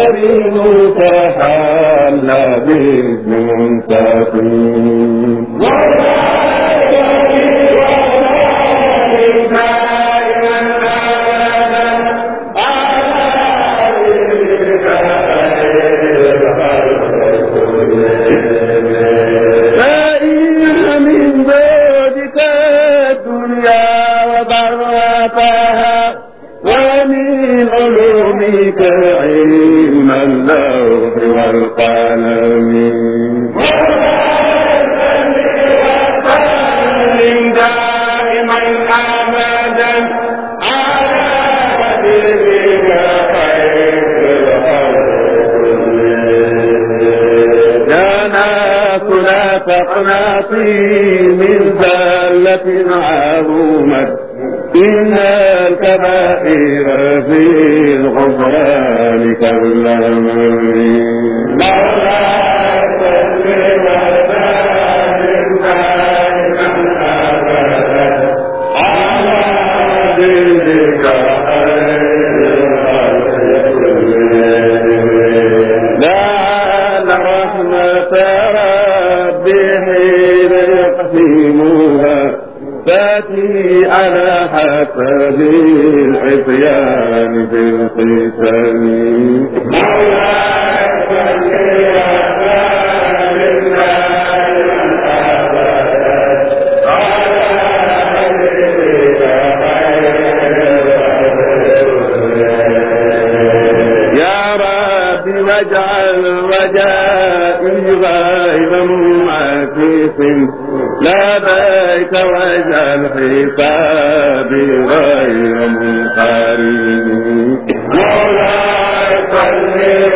دينك حل باسم منتقم فإن من بعدك الدنيا وضرتها ومن علومك علم اللوح والقلم دائما ابدا على حبيبك خير جانا كلا تقناطي من زلة عظمت إن الكبائر في الغفران كالأمر لعل رحمة ربي حين يقسمها تأتي على حسب العصيان في القسم يا رب واجعل رجائي غير معكف لديك واجعل حسابي غير منقرب مولاي صل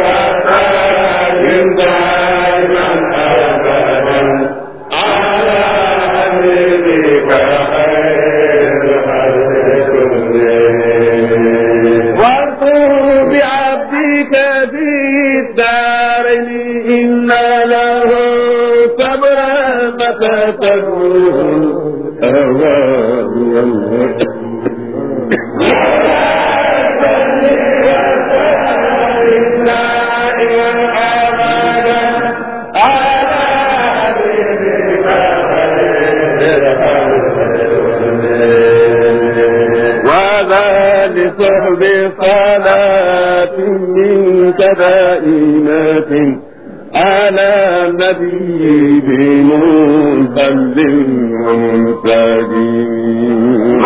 وسلم دائما ابدا على حبيبك خير خلق كلهم وارضوا بعبدك في الدارين إن له صبرا متى تكون أهواه وذا لصحب صلاة منك دائمة على النبي بمنزل ومنسجم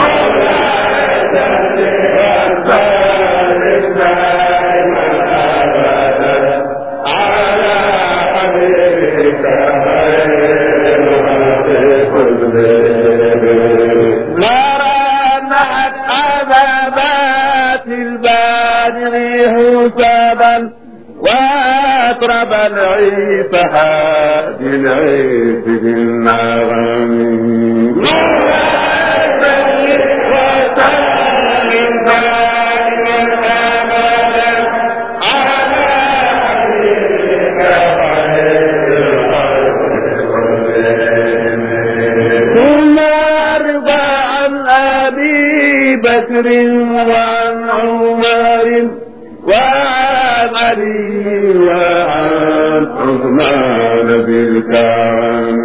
مرنت عذابات البادر حسابا وأطرب العيس حاد العيس بالنغم ثم أرضى عن أبي بكر وعن عمر وعن علي وعن عثمان بالكرم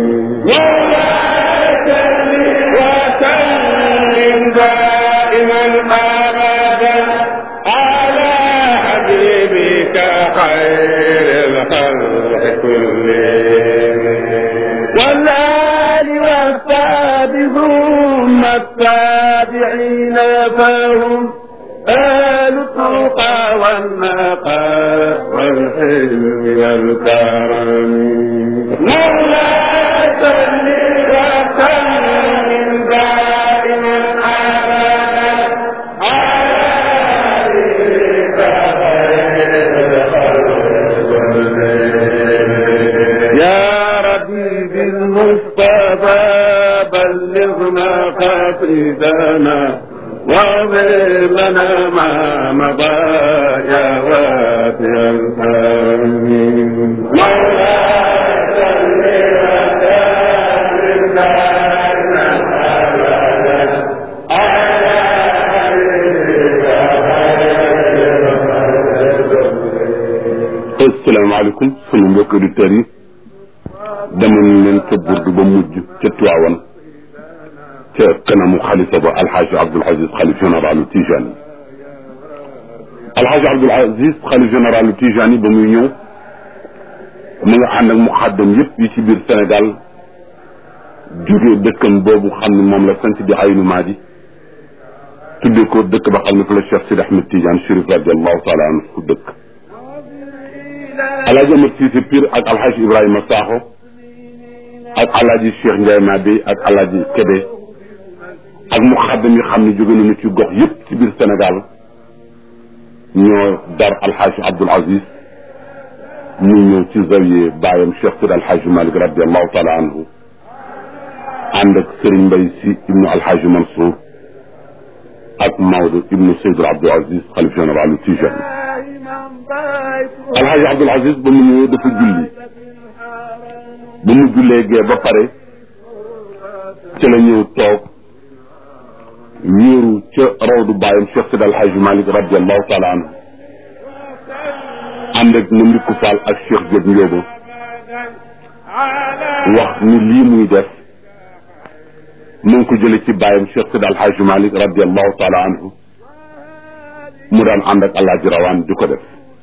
وسلم دائما أبدا على حبيبك خير الخلق كلهم والآل والصحب ثم التابعين فهم آل التقى والنقى والحلم والكرم مولاي صل وسلم دائما أبدا على حبيبك خير الخلق يا ربي بالمصطفى بلغنا قصيدنا واغفر لنا ما مضى يا واسع الكرم مولاي صل وسلم دائما ابدا على حبيبك خير الخلق asalaamaaleykum sunu mbokk auditeurs yi demoon leen ca burdu ba mujj ca Tiwaawan ca kanamu xalifa ba alxaaji Abdul Aziz xalif généralu Tijani alxaaji Abdul Aziz xalif généralu Tijani ba muy ñëw mu nga ànd ak muxaddam yëpp yi ci biir Sénégal jóge dëkkam boobu xam ne moom la sant di Aynu Maadi tuddee ko dëkk ba xam ne fa la Cheikh Sidi Ahmed Tidiane Chérif radiallahu taala anhu dëkk alaaji Amar Cissé Pire ak alxaaji Ibrahima Sakho ak alaaji Cheikh Ndiaye Mabé ak alaaji Kébé ak muxaddam yi xam ne jóge nañu ci gox yëpp ci biir Sénégal ñoo dar alxaaji Abdul Aziz mu ñëw ci zawiye baayam Cheikh Sidi alxaaji Malick radiallahu taala anhu ànd ak Serigne Mbaye si ibnu alxaaji Mansour ak Maodo ibnu Seydou Abdul Aziz xalif général Tijani alxaaji Abdul Aziz ba mu ñëwee dafa julli ba mu jullee gee ba pare ci la ñëw toog wéeru ca rawdu bàyyam Cheikh Sidi alxaaji Malick radiallahu taala anhu ànd ak na ndikku Fall ak Cheikh Diop Ndiobo wax ni lii muy def mu ngi ko jële ci bàyyam Cheikh Sidi alxaaji Malick radiallahu taala anhu mu daan ànd ak alaaji rawaan di ko def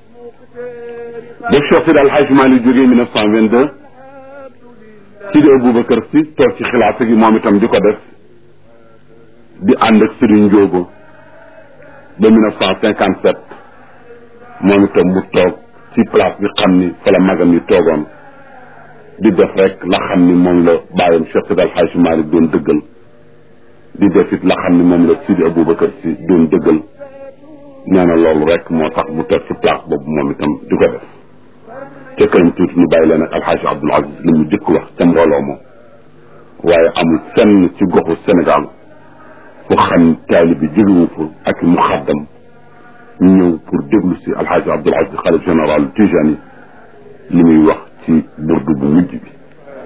ba Cheikh Sidi alxaaji Malick jógee mille neuf cent vingt deux Sidi Aboubacar si toog ci xilaafa gi moom itam di ko def di ànd ak Serigne Ndiobo ba mille neuf cent cinquante sept moom itam mu toog ci place bi xam ni fa la magam yi toogoon di def rek la xam ni moom la bàyyam Cheikh Sidi alxaaji Malick doon dëggal di def it la xam ni moom la Sidi Aboubacar si doon dëggal nee na loolu rek moo tax mu toog ci place boobu moom itam di ko def ca këram tuuti ñu bàyyi leen ak alxaaji Abdul Aziz li mu jëkk wax ca mbooloo moom waaye amul fenn ci goxu Sénégal fu xam taali bi jógewu fa ak mu xaddam ñëw pour déglu si alxaaji Abdul Aziz xalif général Tijani li muy wax ci burdu bu mujj bi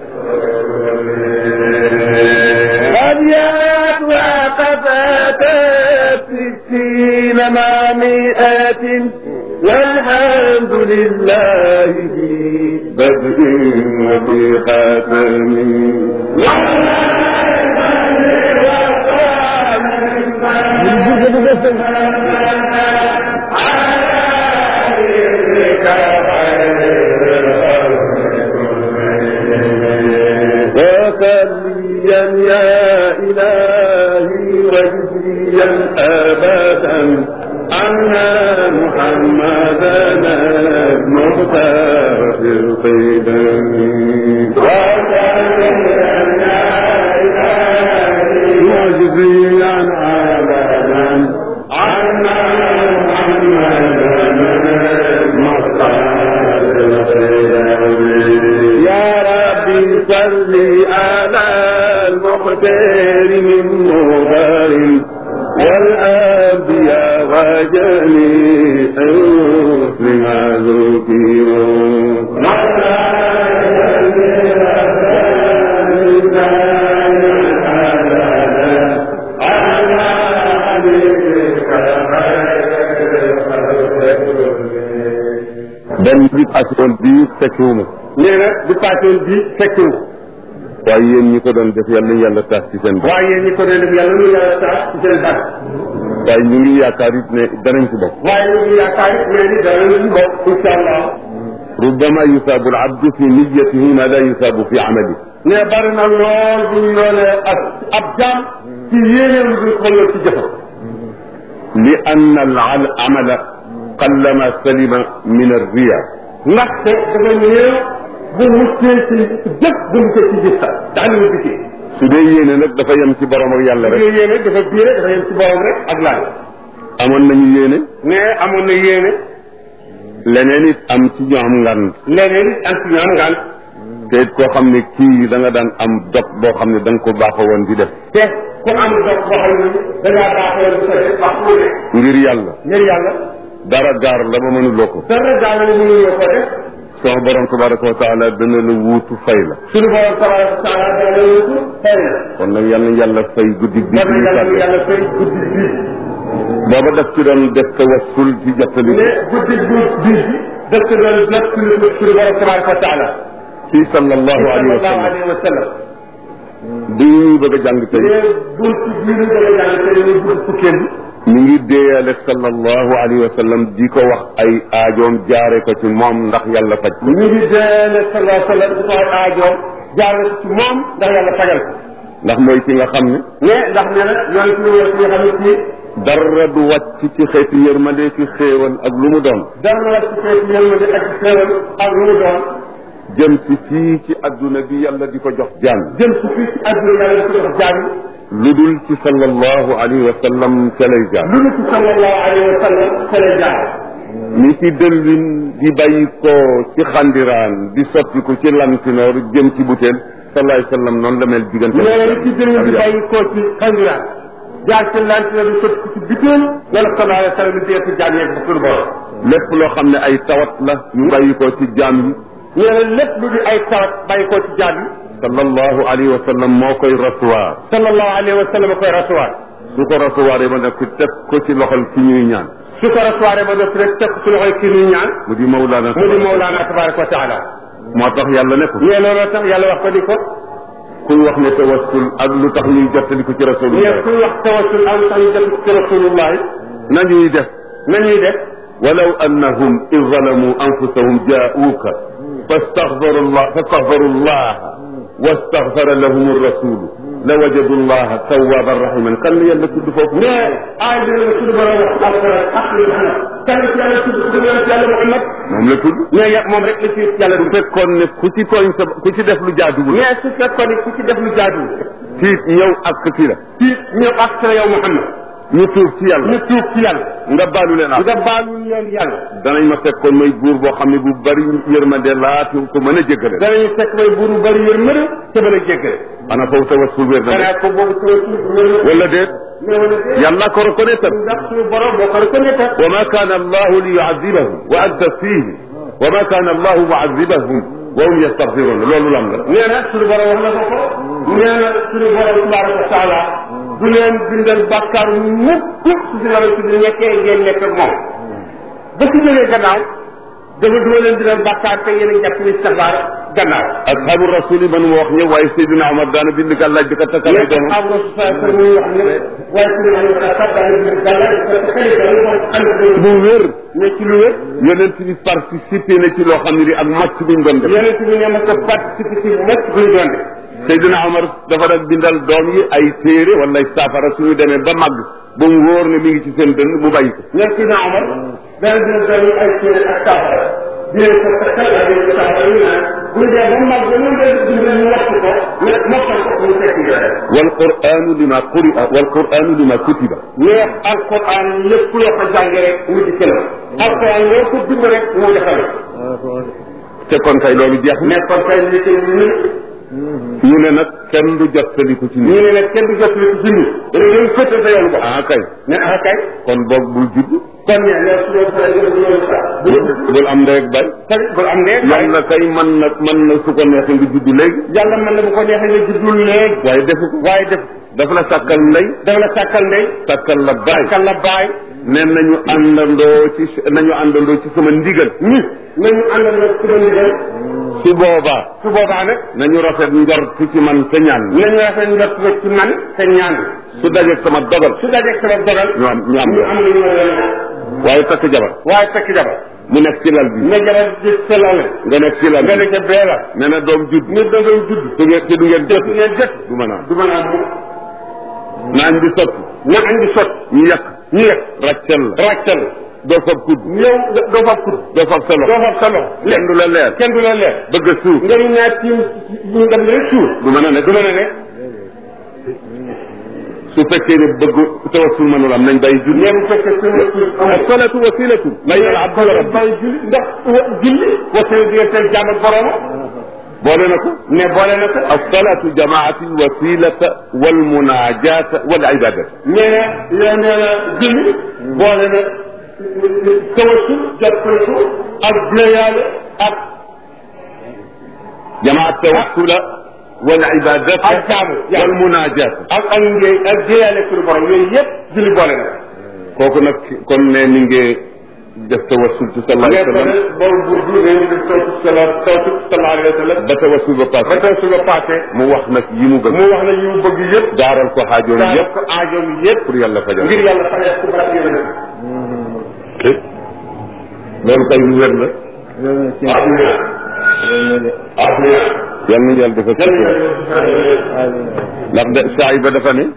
أبيات وقفات ستين مع مئات والحمد لله في بدء وفي خاتم وصليا يا إلهي وجزيا أبدا عنا محمدنا المختار في القدم وصليا يا إلهي وجزيا أبدا عنا محمدنا المختار في القدم يا ربي صل على المختار من مبار والأنبياء وجميع الرسل ما ذكروا benn bi asoon bii fekkiwuma nee na bu paasoon bi fekkiwu waaye yéen ñi ko doon def yàlla yàlla taas ci seen bopp waaye ñi ko doon def yàlla nu yàlla tax ci seen bàq waaye ñu ngi yaakaar it ne danañ ci bokk waaye ñu ngi yaakaar it nee ni dara lu bokk incha allah ربما يثاب العبد في نيته ما لا يثاب في عمله ne bari na lool bu ñu yoolee ak ab jaam ci yéeneem bi xoolal ci jëfam لأن العمل قلما سلم من الرياء ndaxte dafa néew bu muccee ci jëf bu muccee ci gis sax daan ñu dikkee su dee yéene nag dafa yem ci borom ak yàlla rek yooyu yéene dafa biire dafa yem ci borom rek ak laaj amoon nañu yéene ne amoon na yéene leneen it am ci ñoo am ngan leneen am ci ñoom ngaan te it koo xam ne kii da nga daan am dog boo xam ne da nga ko baaxoo woon di def te ku am dox boo xam ne da ngaa baaxoo di ko def wax ku ne ngir yàlla ngir yàlla dara gaar la ba mënuloo ko dara daal la mënuloo ko def sama borom tabaraka wa taala dana la wuutu fay la suñu borom tabaraka wa taala dana la wutu fay la kon nag yal na yàlla fay guddi bi war ñu na yàlla sàkk yàlla fay guddi bii booba daf ci doon def tawassul ci jottali ne guddi bii bii dëkk na nag suñu suñu borom tabaraka wa taala ci sallallahu alayhi wa sallallahu sallam alayhi wa sallam bi ñuy bëgg a jàng tey mais bunt bii ñu bëgg a jàng tey muy bunt fukkeel bi mi ngi déeyale sallallahu alayhi wa sallam di ko wax ay aajoom jaare ko ci moom ndax yàlla faj ko ñu ngi deele sallallahu alayhi wa sallam di ko ay aajoom jaar na ci moom ndax yàlla fagal ko ndax mooy ki nga xam ne mais ndax nee na ñooy suñu wër ki nga xam ne kii dara du wàcc ci xeeti yërmande ki xéewal ak lu mu doon dara la ci xeeti yërmande ak ci xéewal ak lu mu doon jëm si fii ci adduna bi yàlla di ko jox jaam jëm si fii ci àdduna yàlla di ko jox jaam lu dul ci sallallahu alayhi wa sallam ca lay jaam lu nu ci sallallahu alayhi wa sallam ca lay jaar ni ci dëllin di bàyyi ko ci xandiraan di sottiku ci lantinoor jëm ci butéel sallallahu alayhi wa sallam noonu la mel diggante nee na li ci dënn di bàyyi koo ci xandiraan jaar ci lantinoor di sotti ko ci bitéel wala sallallahu alayhi wa sallam di ci jaam yeeg ba suñu borom lépp loo xam ne ay tawat la yu bàyyi ko ci jaam yi nee na lépp lu di ay tawat bàyyi koo ci jaam yi sallallahu alayhi wa sallam moo koy recevoir sallallahu alayhi wa sallam koy recevoir su ko recevoir ba nag teg ko ci loxol ki ñuy ñaan su ko recevoir ba noppi rek teg ko ci loxoy kii ñuy ñaan mu di Mawlana mu di Mawlana tabaraka wa taala moo tax yàlla ne ko nee looloo tax yàlla wax ko ni ko kuy wax ne tawassul ak lu tax ñuy jottali ko ci nee rasulullah kuy wax tawassul am tax ñu def ci rasulullah nañuy def nañuy def ولو أنهم إذ ظلموا أنفسهم جاءوك فاستغفروا الله فاستغفروا الله واستغفر لهم الرسول لوجدوا الله توابا رحيما كان يلا تد فوق mais aay bi la suñu borom wax alquran ak li xam kan ci yàlla tudd tudd yàlla ci yàlla Muhammad moom la tudd mais ya moom rek la ci yàlla bu du fekkoon ne ku ci tooñ sa ku ci def lu jaaduwul mais su fekkoon ne ku ci def lu jaadu tiit ñëw ak ki la ci ñëw ak sa yow Muhammad ñu tuub ci yàlla ñu tuub ci yàlla nga baalu leen ak nga baalu leen yàlla danañ ma fekkoon may buur boo xam ne bu bari yërmande laatu ko mën a jéggale danañu fekk may buuru bari yërmande te mën a jéggale ana foofu tawassul wér na de xanaa ko boobu tawassul wala déet mais wala déet yàlla ko reconnaître ndax suñu borom moo ko reconnaître وما كان الله ليعذبهم وأنت فيه وما كان الله معذبهم وهم يستغفرون loolu lam la nee na suñu borom wax na ko ko nee na suñu borom tabaraka wa taala du leen bindal bàkkaar mukk su si yàlla si nekkee ngeen nekk ak moom ba si jógee gannaaw dafa duma leen bindal bàkkaar te yéen a jàpp ni sabaar gannaaw ashabu rasuli man mu wax ñëpp waaye Seydina Omar daana bind gàllaaj di ko takkal ay mais doomam am na sa sa muy wax ne waaye suñu am na sa daal di gàllal parce que xale daal moom xam bu wér ne ci lu wér yonent bi participé na ci loo xam ne di ak màcc buñ doon def yonent bi ne ma ko participer ci nekk buy doon de Seydina Omar dafa daan bindal doom yi ay téere wala ay saafara suñu demee ba màgg ba mu wóor ne mi ngi ci seen dënn mu bàyyi ko ñoom si naa Omar dana dina doon ay téere ak saafara di leen ko takkal ak leen saafara ñu naan bu ñu dee ba mag ba ñu leen dimbali ñu wattu ko ñu mokkal ko ñu fekk ñu wal quranu lima quri'a wal quranu lima kutiba mais alquran lépp loo ko jàngee rek mu di këlam alquran loo ko bind rek mu defal te kon kay loolu jeex na mais kon kay li ko ñu ñu ne nag kenn du jottaliku ci ñu nit ne nag kenn du jot li ci junni dañu leen fëtte sa yoon ko ah kay ne ah kay kon boog bul judd kon ne ne su loolu sa yoon yoon sa bu bul am ndey ak bay tamit bu am ne yàlla kay mën na mën na su ko neexee nga judd léegi yàlla mën na bu ko neexee nga juddul léegi waaye defu ko waaye def dafa la sàkkal ndey dafa la sàkkal ndey sàkkal la baay sàkkal la baay ne nañu àndandoo ci nañu àndandoo ci sama ndigal ñi nañu àndal nag su ma ndigal su boobaa su boobaa nag nañu rafet njort ci man te ñaan nañu rafet njort nag ci man te ñaan su dajeeg sama dogal su dajeeg sama dogal ñu am ñu am ñu am lu ñu war a waaye takk jabar waaye takk jabar mu nekk ci lal bi nga jabar di selale nga nekk ci lal nga bi ne ca beela ne na doom judd ñu dogal judd du ngeen te du ngeen jot du ngeen jëf du mën a am du mën a am naañ bi sotti na andi sot ñu yàq ñu yegg ràccal la ràccal doo fab kudd yow doo fab kudd doo fab sa loxo doo fab sa loxo kenn du la leer kenn du la leer bëgg a suuf nga ñu ñaar tiim ñu dem rek suur du mën a nekk du mën a ne su fekkee ne bëgg tawassul mënul am nañ bàyyi julli mais bu fekkee suñu suur as-salatu wasilatu bayna al-abdi wa rabbi bay julli ndax julli wasee diggante jaam ak borooma boole na ko ne boole na ko as-salatu jamaati wasilata wal munajata wal ibadata nee na nee na julli boole na tawassul jàppale ko ak jéeyaale ak jamaat tawassula wal ibadata ak jaamu wal munajata ak ak ngéey ak jéeyaale suñu borom yooyu yëpp julli boole na kooku nag kon ne mi ngi def tawassul ci sallallahu alayhi wa sallam boobu buur bi dañu def taw sala taw sallallahu alayhi wa sallam ba tawassul ba ba passé taw su ba passé mu wax nag yi mu bëgg mu wax na yu bëgg yëpp daaral ko xaajoon daal yëpp ko aajoom yëpp pour yàlla fajal ngir yàlla fajal ko barke yonent loolu kay lu wér la afiya afiya yal nañu yàlla defal ci ndax de saa yi ba dafa ne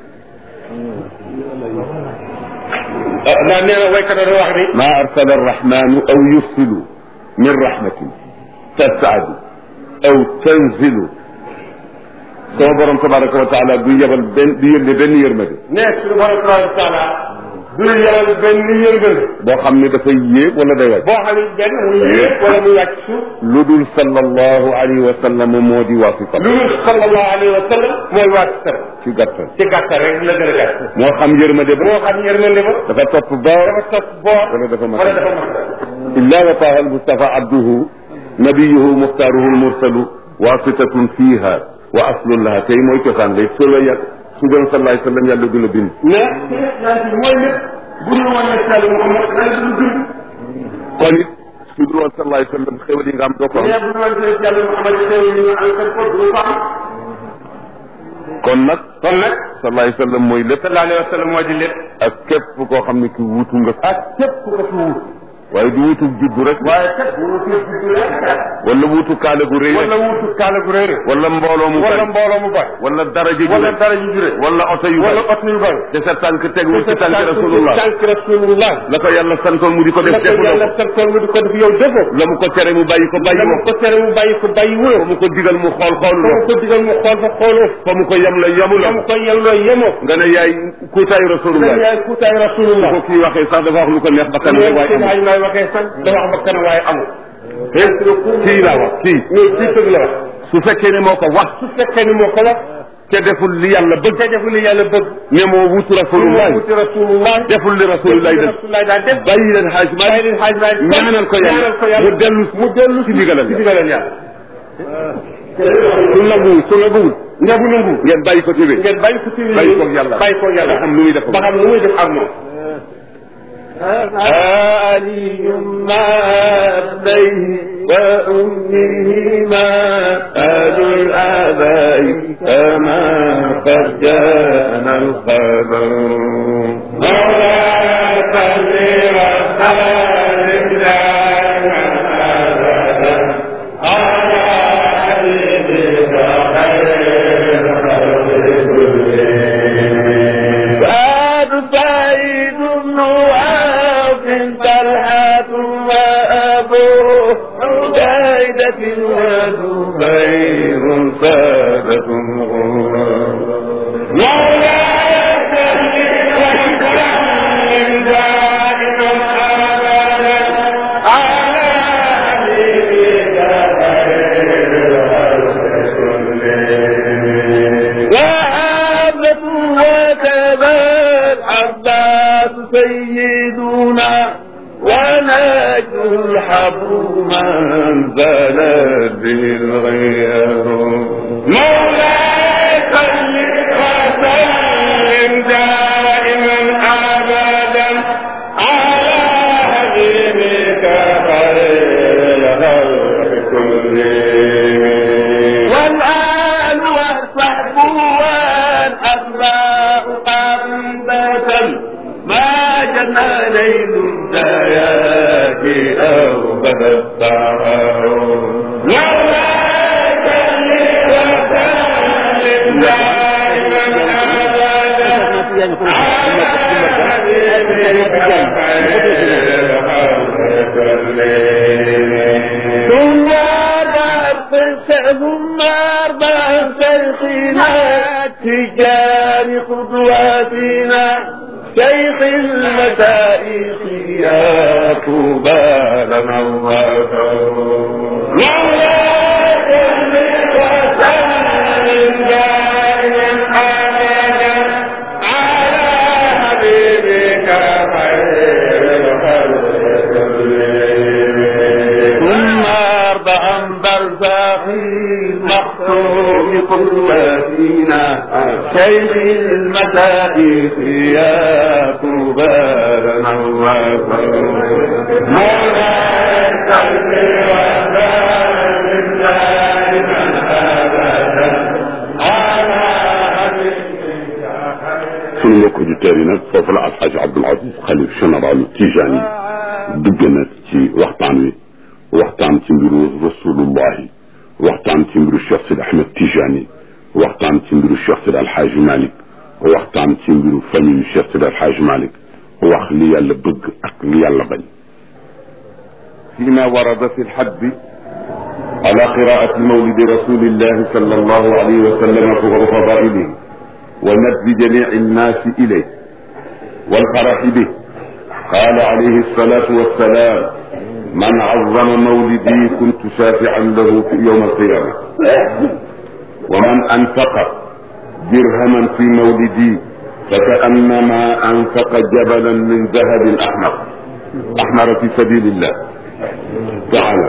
ndax nee na waykat a wax ni ma arsala arrahmanu aw yursilu min rahmatin tasaadu aw tanzilu sama borom tabaraka wa taala du yebal benn du yónne benn yërmande ne suñu borom tabaraka wa taala du yebal benn yërgal boo xam ne dafay yéeg wala day wàcc boo xam ne benn muy yéeg wala muy wàcc suuf lu dul sallallahu alayhi wa sallam moo di wasita lu dul sallallahu alayhi wa sallam mooy wàcc sar ci gàttal ci gàttal rek la gën a gàtt moo xam yërmande ba moo xam yërmande ba dafa topp boor dafa topp boor wala dafa mat wala dafa mat illa wa taha almustafa abduhu nabiyuhu muxtaaruhu almursalu wasitatun fiha wa aslun laha tey mooy cosaan lay su la yàgg su doon sallallahu alayhi wa sallam yàlla du la bind mais yonent bi mooy lépp bu dul woon ne sall Muhammad dana du dund kon it su dul woon sallallahu alayhi wa sallam xéwal yi nga am doo ko am mais bu dul woon ne sall Muhammad xew yi ñu am ko du ko am kon nag kon nag sallallahu alayhi wa sallam mooy lépp sallallahu alayhi wa sallam moo di lépp ak képp koo xam ne ki wuutu nga ak képp ku ko fi wut waaye du wuutu juddu rek waaye kat bu wutu juddu rek wala wuutu kaale gu rëy wala rek wutu kaala gu rëy rek wala mbooloo mu wala bari mbooloo mu bari wala daraja ju wala rëy dara ju jure wala oto yu wala bari oto yu bari te sa tànk tegu ci tànk rasulullah tànk rasulullah la ko yàlla santoon mu di ko def la ko defuloo yàlla ko santoon nga di ko def yow defoo la mu ko tere mu bàyyi ko bàyyi la mu woo ko tere mu bàyyi ko bàyyi fa woo mu ko digal mu xool xool fa mu loo ko digal mu xool fa xooloo fa mu ko yem la fa yemuloo mu ko yelloo yemoo nga ne yaay kuutaayu rasulullah yaay kuutaay rasulullah ko kii waxee sax dafa wax lu ko neex ba kanam rek waaye amul ay may waxee sax da wax ba kanam waaye amul kii laa wax kii mais kii tëgg la wax su fekkee ne moo ko wax su fekkee ni moo ko wax te deful li yàlla bëgg te deful li yàlla bëgg ne moo wutu rasulullah moo wuti rasulullah deful li rasulullah def rasulullah daa def bàyyi leen xaaj ma bàyyi leen xaaj maay ñaanal ko yàlla ñaanal ko yàlla mu dellu mu dellu ci ndigalal ci yàlla ndigalal yàlla su nanguwul su nanguwul nga bu nangu ngeen bàyyi ko ci wéy ngeen bàyyi ko ci bàyyi koog yàlla bàyyi koog yàlla ba xam lu muy def ba xam lu muy def ak moom علي ما أبيه وأمهما آل الآباء كما قد جاءنا الخبر مولاي صل وسلم دائما أبدا على حبيبك خير الخلق كلهم سعد سعيد بن عاص طلحة وأبوه عبيدة وزبير سادة غرور مولاي صل وسلم دائما أبدا على حبيبك خير الخلق كلهم وعابة وتبا العباس سيدنا ونجه الحبر من زلت به الغير مولاي صل وسلم دائما ابدا على حبيبك خير الخلق كلهم والآل والصحب والأتباع قربة ما جنى ليل الزيات أو بدا السهر مولاي صل وسلم دائما أبدا على حبيبك خير الخلق كلهم ثم ثم أربع شيخنا تجار قدواتنا شيخ المشايخ يا طوبى لنا الوفر مولاي صل وسلم دائما أبدا على حبيبك خير الخلق كلهم ثم أربعا برزاخي مختوم قدواتنا شيخ المشايخ يا طوبى لنا مولاي صل وسلم دائما ابدا على sunu mbokk auditeurs yi nag foofu la alxaaji Abdul Aziz xalif général Tijani dugg nag ci waxtaan wi waxtaan ci mbiru rasulullahi waxtaan ci mbiru Cheikh Sidi Ahmed Tijani waxtaan ci mbiru Cheikh Sidi Alxaaji Malick waxtaan ci mbiru famille Cheikh Sidi Alxaaji Malick wax li yàlla bëgg ak li yàlla bañ فيما ورد في الحد على قراءة مولد رسول الله صلى الله عليه وسلم وفضائله وندب جميع الناس إليه والفرح به قال عليه الصلاة والسلام من عظم مولدي كنت شافعا له في يوم القيامة ومن أنفق درهما في مولدي فكأنما أنفق جبلا من ذهب أحمر أحمر في سبيل الله تعالى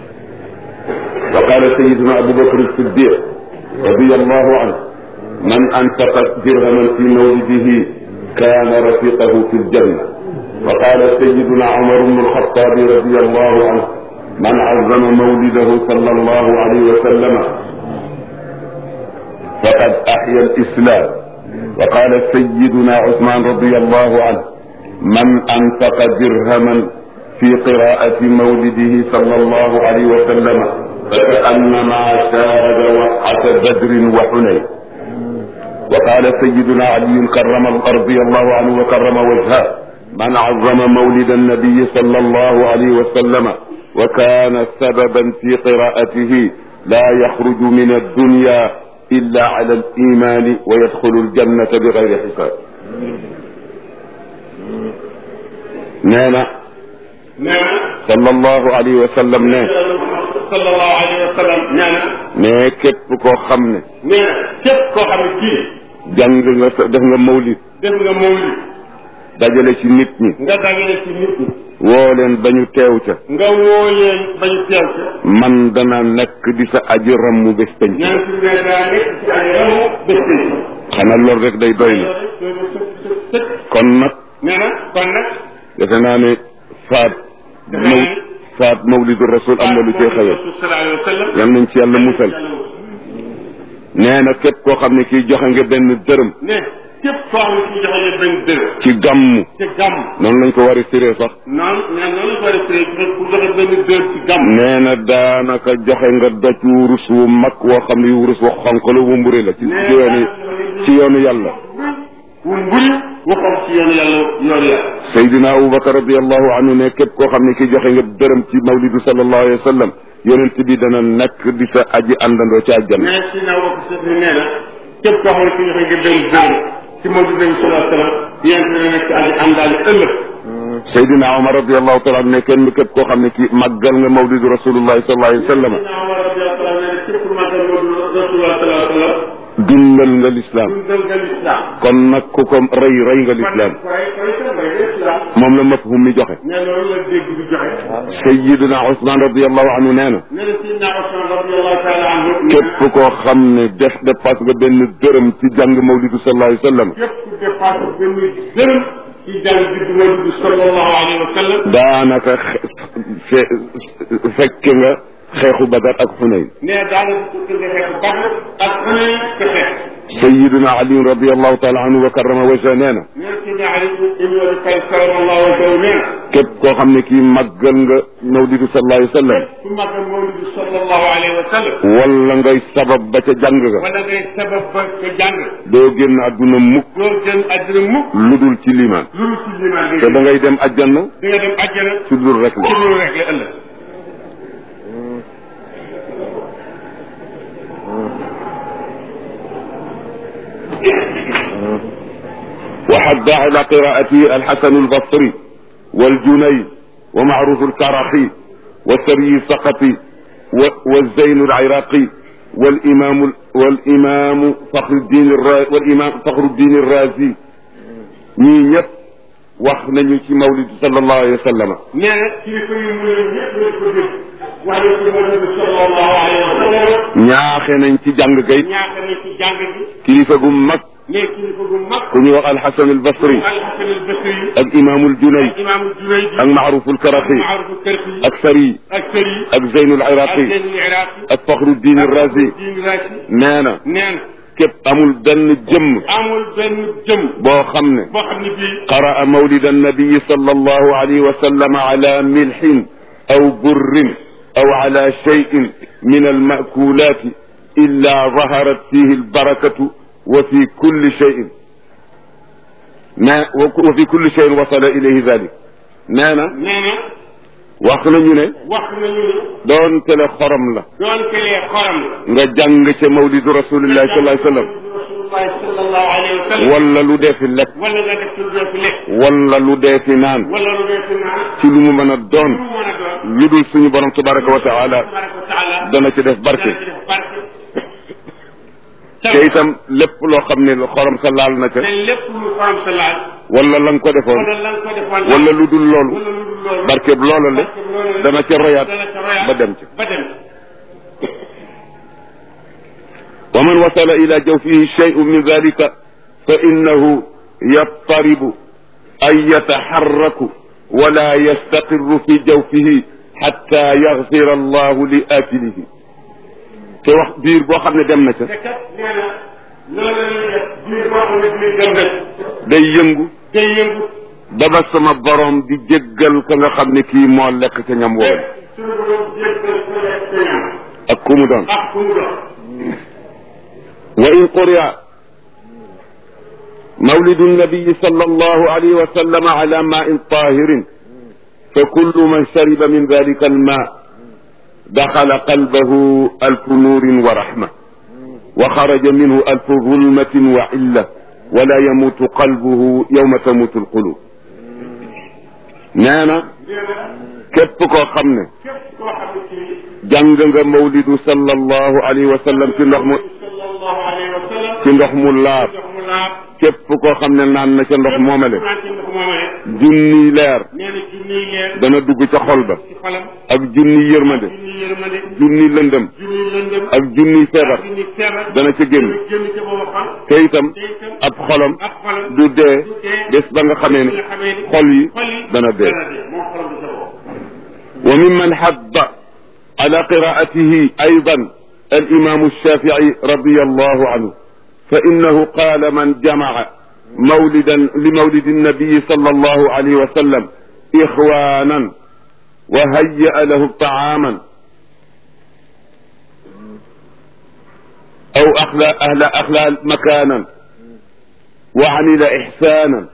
وقال سيدنا أبو بكر الصديق رضي الله عنه من أنفق درهما في مولده كان رفيقه في الجنة وقال سيدنا عمر بن الخطاب رضي الله عنه من عظم مولده صلى الله عليه وسلم فقد أحيا الإسلام وقال سيدنا عثمان رضي الله عنه من أنفق درهما في قراءة مولده صلى الله عليه وسلم فكأنما شاهد وقعة بدر وحنين وقال سيدنا علي كرم رضي الله عنه وكرم وجهه من عظم مولد النبي صلى الله عليه وسلم وكان سببا في قراءته لا يخرج من الدنيا إلا على الإيمان ويدخل الجنة بغير حساب نانا صلى الله عليه وسلم نانا sallallahu alayhi wa sallam nee na mais képp koo xam ne nee na képp koo xam ne kii jàng nga sa def nga mawlid def nga mawlid dajale ci nit ñi nga dagale ci nit ñi woo leen ba ñu teew ca nga woo leen bañ teew ca man dana nekk di sa aji rammu bés peñ ñaan ci ne daa nekk ci ay ramu bés bi xanaa loolu rek day doy na kon nag nee na kon nag defe naa ne faat maw faat mawlidu rasul am na lu cee xewee sallallahu alayhi wa sallam yal nañ ci yàlla musal nee na képp koo xam ne kii joxe nga benn dërëm ne képp koo xam ne kii joxe nga benn dërëm ci gàmmu ci gàmm noonu lañ ko war a firee sax noonu nee noonu la ko war a firee ku joxe benn dërëm ci gàmm nee na daanaka joxe nga doj wurus wu mag woo xam ne wurus wu xonq la wu mburi la ci ci yoonu ci yoonu yàlla wu mburi waxam ci yoonu yàlla yoonu yàlla Seydina Aboubacar radiallahu anhu ne képp koo xam ne ki joxe nga dërëm ci mawlidu sallallahu alayhi wa sallam yonent bi dana nekk di sa aji àndandoo ci àjjana mais si naa wax sa ni nee na képp koo xam ne ki joxe nga benn dërëm ci Mawlid Nabi sallallahu alayhi wa sallam yéen dina nekk aji àndaale ëllëg Seydina Omar radiallahu taala anhu ne kenn képp koo xam ne ki màggal nga mawlidu rasulullahi sallallahu alayhi wa sallam Seydina Omar radiyallahu anhu nee na képp ku màggal Mawlid Rasulullah sallallahu alayhi wa sallam dundal nga lislaam dundal nga lislaam kon nag ku ko rey rey nga lislaam koy koy sa mbay lislaam moom la mafhum mi joxe nee loolu la dégg di joxe Seydina Ousmane radiallahu anhu nee na nee na Seydina Usman radiyallahu taala anhu képp koo xam ne def dépasse nga benn dërëm ci jàng mawlidu sallallahu alayhi wa sallam képp ku dépassé benn dërëm ci jàng bi di Mawlid sallallahu alayhi wa sallam daanaka xe- fe- fekke nga xeexu badar ak xunayn nee daanaka ku tëgg xeex Badr ak xanaa te xeex sayiduna ali radiallahu taala anhu wa karrama wajha nee na nee na Seydina Ali ibn Abi Talib sallallahu alayhi wa sallam nee na képp koo xam ne kii màggal nga mawlidu sallallahu alayhi wa sallam ku màggal Mawlid sallallahu alayhi wa sallam wala ngay sabab ba ca jàng ga wala ngay sabab ba ko jàng doo génn àdduna mukk doo génn àddina mukk lu dul ci limaan lu dul ci limaan te da ngay dem àjjana di nga dem àjjana ci dul rek la ci loolu rek la ëllëg وحد على قراءته الحسن البصري والجنيد ومعروف الكرخي والسري السقطي و- والزين العراقي والإمام والإمام فخر الدين الرازي والإمام فخر الدين الرازي ñii ñëpp wax nañu ci mawlid sallallahu alayhi wa sallam nee na kilifa yi mu ne ñëpp lañ ko dégg waaye ci Mawlid sallallahu alayhi wa sallam ñaaxe nañ ci jàng gay ñaax na ci jàng bi kilifa gu mag ne kilifa gu mag ku ñuy wax alxasan albasri alxasan albasri ak imaamul junay imaamu Junayd ak maaruful karaxi maarufu karfi ak sari ak sëri ak zeynul ak iraqi Zeynul Iraqi ak faxruddin razi diin raasi nee na nee na képp amul benn jëmm amul benn jëm boo xam ne boo xam ne bii قرأ مولد النبي صلى الله عليه وسلم على ملح أو بر أو على شيء من المأكولات إلا ظهرت فيه البركة وفي كل شيء ما وفي كل شيء وصل إليه ذلك نانا nee na واخنا ñu ne wax nañu ne doon tele xorom la doon kelee xoram la nga jàng ca mawlidu rasulillahi sallallahu alayhi wasallam rasulullahi sallallahu alayhi wa sallam wala lu dee fi lekk wala nga def lu dee fi lekk wala lu dee fi naan wala lu dee fi naan ci lu mu mën a doon lu mën a doon lu dul suñu borom tabaraka wa taala tabaraka wa taala dana ci def barke dana ci def barke te itam lépp loo xam ne xorom sa laal na ca te lépp lu xorom sa laal wala la nga ko defoon wala la nga ko defoon wala lu dul loolu wala lu dul loolu barkeb loola le barke loolu la dana ca royaat dana ca royaat ba dem ca ba dem wa man wasala ila jawfihi shay'un min dhalika fa innahu yattaribu ay yataharraku wala yastaqirru fi jawfihi hatta yaghfira allahu li akilihi te wax biir boo xam ne dem na ca te kat nee na loolu la ñuy def biir boo xam ne biir dem na day yëngu day yëngu ba ba sama borom di jéggal ka nga xam ne kii moo lekk ca ñam woowu suñu borom jéggal ko lekk sa ñam ak ku mu doon ak ku mu doon wa in quri'a mawlidu nabiyi sallallahu alayhi wa sallam ala ma'in tahirin fa kullu man shariba min dhalika alma dakhala qalbahu alfu nurin wa rahma wa kharaja minhu alfu zulmatin wa illa wala yamutu qalbuhu yawma tamutu alqulub nee na nee na képp koo xam ne képp koo xam ne kii jàng nga mawlidu sallallahu alayhi wa sallam ci ndox mu sallallahu alayhi wa sallam ci ndox mu laab ndox mu laab képp koo xam ne naan na ca ndox moomale naan ci ndox moomale junniy leer nee na junniy leer dana dugg ca xol ba ci xolam ak junniy yërmande junniy yërmande junniy lëndëm junniy lëndëm ak junniy feebar junniy feebar dana ca génn dana génn ca booba xol te itam te itam ab xolam ak xolam du dee du dee bés ba nga xamee ne nga xamee ni xol yi xol yi dana dee dana dee moom xolam du ca boobu وممن حض على قراءته أيضا الإمام الشافعي رضي الله عنه فإنه قال من جمع مولدا لمولد النبي صلى الله عليه وسلم إخوانا وهيأ له طعاما أو أخلى أهل أخلى مكانا وعمل إحسانا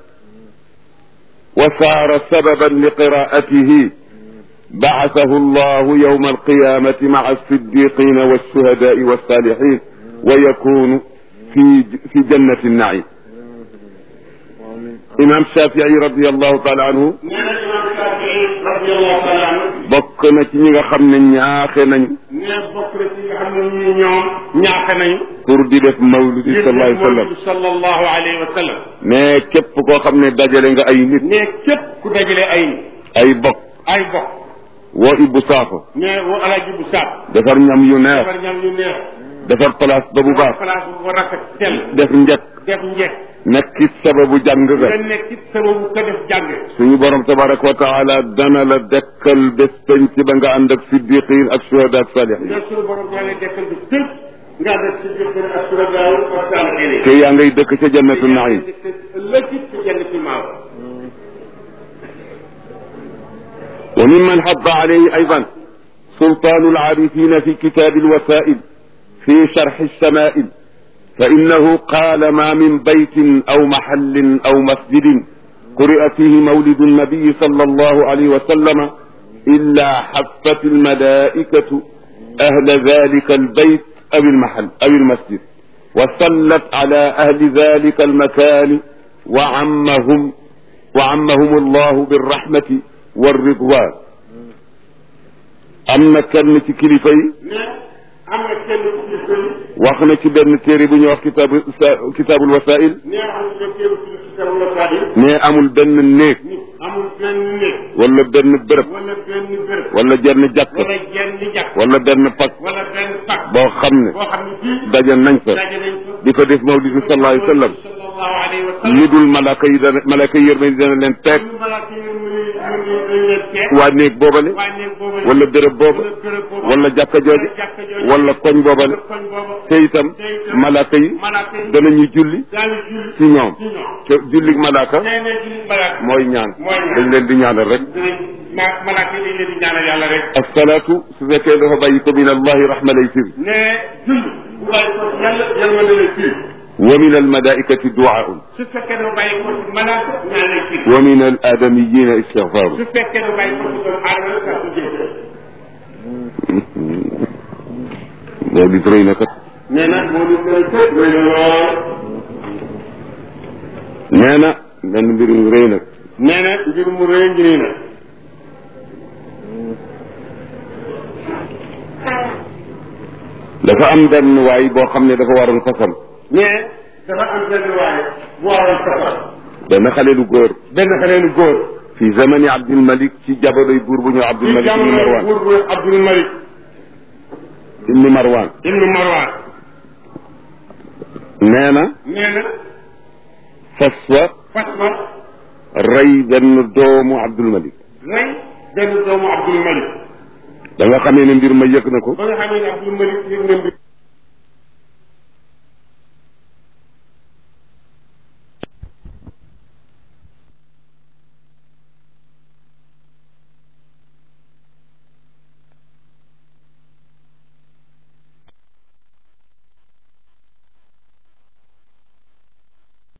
وصار سببا لقراءته بعثه الله يوم القيامة مع الصديقين والشهداء والصالحين ويكون في في جنة النعيم. إمام الشافعي رضي الله تعالى عنه nee na imam Shafii radiyallahu taala anhu bokk na ci ñi nga xam ne ñaaxe nañu nee bokk na ci nga xam ne ñii ñoom ñaaxe nañu pour di def mawludi sallallahu alayhi wa sallam sallallahu alayhi wa sallam mais képp koo xam ne dajale nga ay nit mais képp ku dajale ay ay bokk ay bokk woo Ibou Sakho mais woo alaaji bu saab defar ñam yu neex defar ñam yu neex defar place ba bu baax place bu ko rafet tel def njëkk def njekk nekkit sababu jàng nga ga nekk ci sababu ko def jàng suñu borom tabaraka wa taala dana la dekkal bés penc ba nga ànd ak siddiqin ak shuhada ak salihin nga suñu borom yàlla dekkal bi tëb nga def si biir ak sura gaaw ak saalihiin te yaa ngay dëkk ca jannatu naim ëllëg ci jannatul maaw وممن حض عليه أيضا سلطان العارفين في كتاب الوسائل في شرح الشمائل فإنه قال ما من بيت أو محل أو مسجد قرئ فيه مولد النبي صلى الله عليه وسلم إلا حفت الملائكة أهل ذلك البيت أو المحل أو المسجد وصلت على أهل ذلك المكان وعمهم وعمهم الله بالرحمة والرضوان am na kenn ci kilifa yi mais am na kenn ci kilifa yi wax na ci benn téere bu ñuy wax kitaabu kitaabul wasail nee am na kenn ci kitabu wasail mais amul benn néeg nit amul benn néeg wala benn bërëb wala benn béréb wala jenn jàkk wala jenn jàkk wala benn pak wala benn pak boo xam ne boo xam ne fii daje nañ fa daje nañ fa di di ko def mawlidu sallallahu alayhi wa sallam sallallahu alayhi wa sallam lu dul malaka yi dana malaka yi yërmande dana leen teg ñu malaaka yi mu ngi ñu ngi dañ leen teg waa néeg boobale waa néeg boobu wala béréb booba wala béréb boobu wala jàkka jooje jàkka jooju wala koñ boobale koñ boobu te itam malaka yi malaaka yi danañu julli daal di julli ci ñoom ci ñoom te julli malaka nee na julli malaaka mooy ñaan mooy ñaan. dañ leen di ñaanal rek dinañ ma malaaka yi dañ leen di ñaanal yàlla rek asalaatu su fekkee dafa bàyyi ko min allahi rahma lay firi ne julli bu bàyyi ko yàlla yërmande lay firi wa min almalaikati duaun su fekkee dafa bàyyi ko ci malaaka ñaan lay firi wa min al adamiyina istigfaaru su fekkee dafa bàyyi ko ci doomu aadama sax su jël loolu it rëy na kat nee na moo ñu koy tëj rëy na lool nee na benn mbir mu rëy nag nee na mbir mu rëy ngi nii na dafa am benn waay boo xam ne dafa waroon fasam mais dafa am benn waaye bu waroon safar benn xale lu góor benn xale lu góor fi zamani Abdul Malik ci jamonoy buur bu ñëw Abdul ci Malik ibnu jamono Marwan buur bu Abdul Malik ibnu Marwan ibnu Marwan nee na nee na fas wa fas wa rey benn doomu Abdul Malik rey benn doomu Abdul Malik da nga xamee ne mbir ma yëg na ko ba nga xamee ne Abdul Malik yëg na mbir